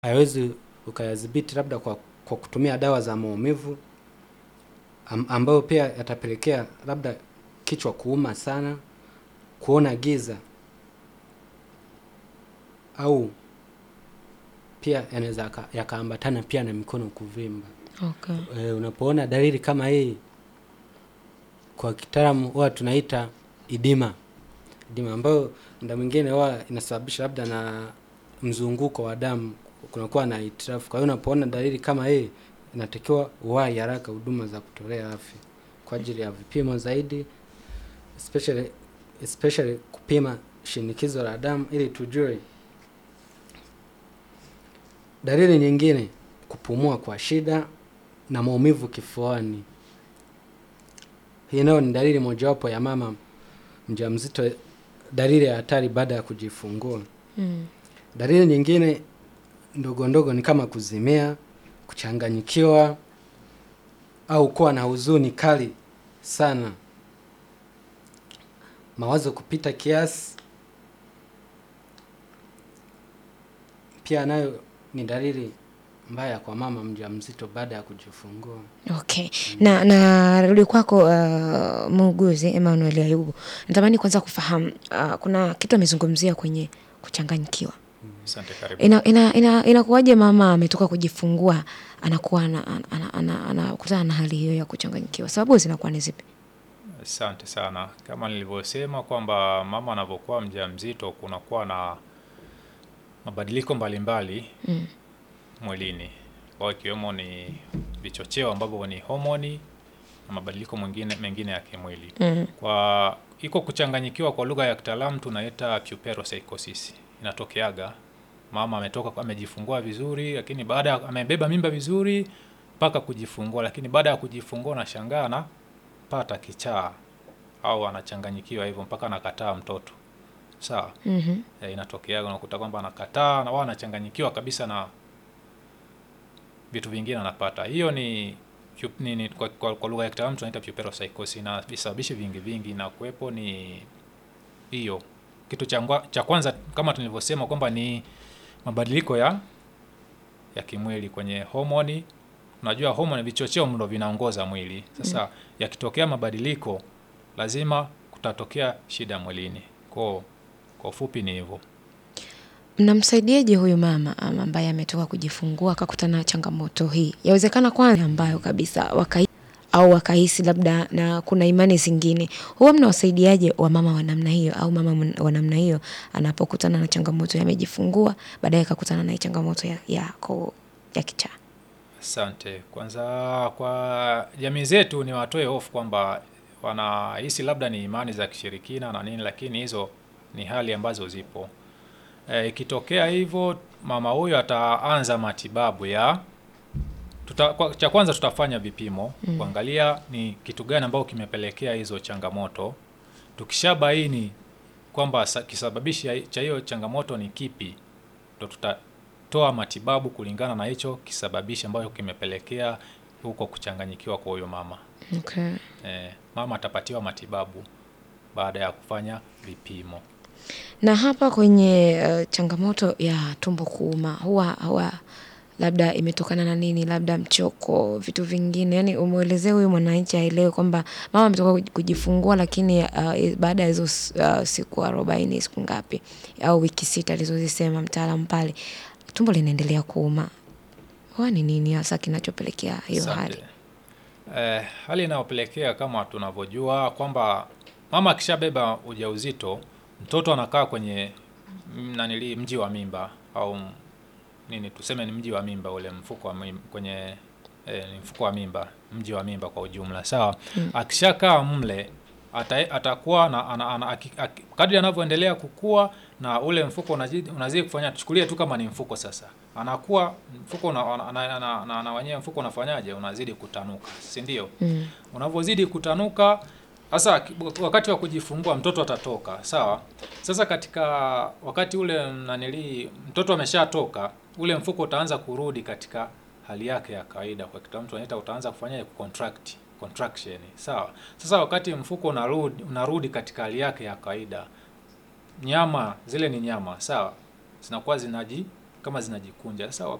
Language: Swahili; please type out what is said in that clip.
haiwezi ukayadhibiti labda kwa, kwa kutumia dawa za maumivu am, ambayo pia yatapelekea labda kichwa kuuma sana, kuona giza au pia yanaweza yaka- yakaambatana pia na mikono kuvimba. Okay. E, unapoona dalili kama hii, kwa kitaalamu huwa tunaita idima, idima ambayo muda mwingine huwa inasababisha labda na mzunguko wa damu, kunakuwa na hitilafu. Kwa hiyo unapoona dalili kama hii, inatakiwa uwahi haraka huduma za kutolea afya kwa ajili ya vipimo zaidi, especially, especially kupima shinikizo la damu ili tujue. Dalili nyingine, kupumua kwa shida na maumivu kifuani. Hii nayo ni dalili mojawapo ya mama mjamzito, dalili ya hatari baada ya kujifungua. Mm. Dalili nyingine ndogo ndogo ni kama kuzimia, kuchanganyikiwa au kuwa na huzuni kali sana, mawazo kupita kiasi, pia nayo ni dalili mbaya kwa mama mjamzito baada ya kujifungua. Okay. Na narudi kwako uh, muuguzi Emmanuel Ayubu. Natamani kwanza kufahamu uh, kuna kitu amezungumzia kwenye kuchanganyikiwa. Asante, karibu. Ina, ina, ina, inakuwaje mama ametoka kujifungua anakuwa ana- ana- ana- anakutana na hali hiyo ya kuchanganyikiwa? Sababu zinakuwa ni zipi? Asante sana. Kama nilivyosema kwamba mama anavyokuwa mjamzito kunakuwa na mabadiliko mbalimbali Mm. mwilini, kwa ikiwemo ni vichocheo ambavyo ni homoni na mabadiliko mwingine mengine ya kimwili. Mm. Kwa iko kuchanganyikiwa, kwa lugha ya kitaalamu tunaita puerperopsychosis. Inatokeaga mama ametoka amejifungua vizuri, lakini baada ya amebeba mimba vizuri mpaka kujifungua, lakini baada ya kujifungua nashangaa anapata kichaa au anachanganyikiwa hivyo mpaka anakataa mtoto. Sawa. Mhm. E, inatokeaga unakuta kwamba anakataa na wao anachanganyikiwa kabisa na vitu vingine anapata. Hiyo ni, pu- ni, ni kwa, kwa, kwa lugha ya kitaalamu tunaita puerperopsychosis na visababishi vingi vingi na kuwepo ni hiyo. Kitu cha ngwa- cha kwanza kama tulivyosema kwamba ni mabadiliko ya ya kimwili kwenye homoni. Unajua homoni vichocheo ndo vinaongoza mwili. Sasa yakitokea mabadiliko lazima kutatokea shida mwilini. Kwa kwa ufupi ni hivyo. Mnamsaidiaje huyu mama ama ambaye ametoka kujifungua akakutana na changamoto hii? Yawezekana kwanza ambayo kabisa wakai au wakahisi labda na kuna imani zingine. Huwa mnawasaidiaje wamama wa namna hiyo au mama mn- wa namna hiyo anapokutana na changamoto ya amejifungua baadaye akakutana na hii changamoto ya ya, ko- ya kichaa? Asante. Kwanza kwa jamii zetu ni watoe hofu kwamba wanahisi labda ni imani za kishirikina na nini, lakini hizo ni hali ambazo zipo. Eh, Ikitokea hivyo, mama huyo ataanza matibabu ya tuta, kwa, cha kwanza tutafanya vipimo Mm. kuangalia ni kitu gani ambao kimepelekea hizo changamoto. Tukishabaini kwamba sa- kisababishi ya- cha hiyo changamoto ni kipi, ndo tutatoa matibabu kulingana na hicho kisababishi ambacho kimepelekea huko kuchanganyikiwa kwa huyo mama. Okay. Eh, mama atapatiwa matibabu baada ya kufanya vipimo. Na hapa kwenye uh, changamoto ya tumbo kuuma huwa huwa labda imetokana na nini? Labda mchoko, vitu vingine. Yani umwelezee huyu mwananchi aelewe kwamba mama ametoka kuj- kujifungua, lakini uh, baada ya hizo s- uh, siku arobaini, siku ngapi au wiki sita alizozisema mtaalamu pale, tumbo linaendelea kuuma. Huwa ni nini hasa kinachopelekea hiyo Asante. hali? Eh, hali inayopelekea kama tunavyojua kwamba mama akishabeba ujauzito, mtoto anakaa kwenye mm, nanili mji wa mimba au m- nini tuseme ni mji wa mimba ule mfuko wa mimba, kwenye eh, ni mfuko wa mimba, mji wa mimba kwa ujumla, sawa. Akishakaa mle ata, atakuwa na ana, ana, aki, aki, kadri anavyoendelea kukua na ule mfuko unazidi, unazidi kufanya, tuchukulie tu kama ni mfuko sasa, anakuwa mfuko una, ana, ana, ana, ana, ana, wenyewe mfuko unafanyaje? Unazidi kutanuka, si ndio? Mm. unavyozidi kutanuka sasa ki- wakati wa kujifungua mtoto atatoka sawa sasa katika wakati ule nanili mtoto ameshatoka ule mfuko utaanza kurudi katika hali yake ya kawaida kwa kitaalamu tunaita utaanza kufanya contract contraction sawa sasa wakati mfuko unarudi unarudi katika hali yake ya kawaida nyama zile ni nyama sawa zinakuwa zinaji kama zinajikunja. Sasa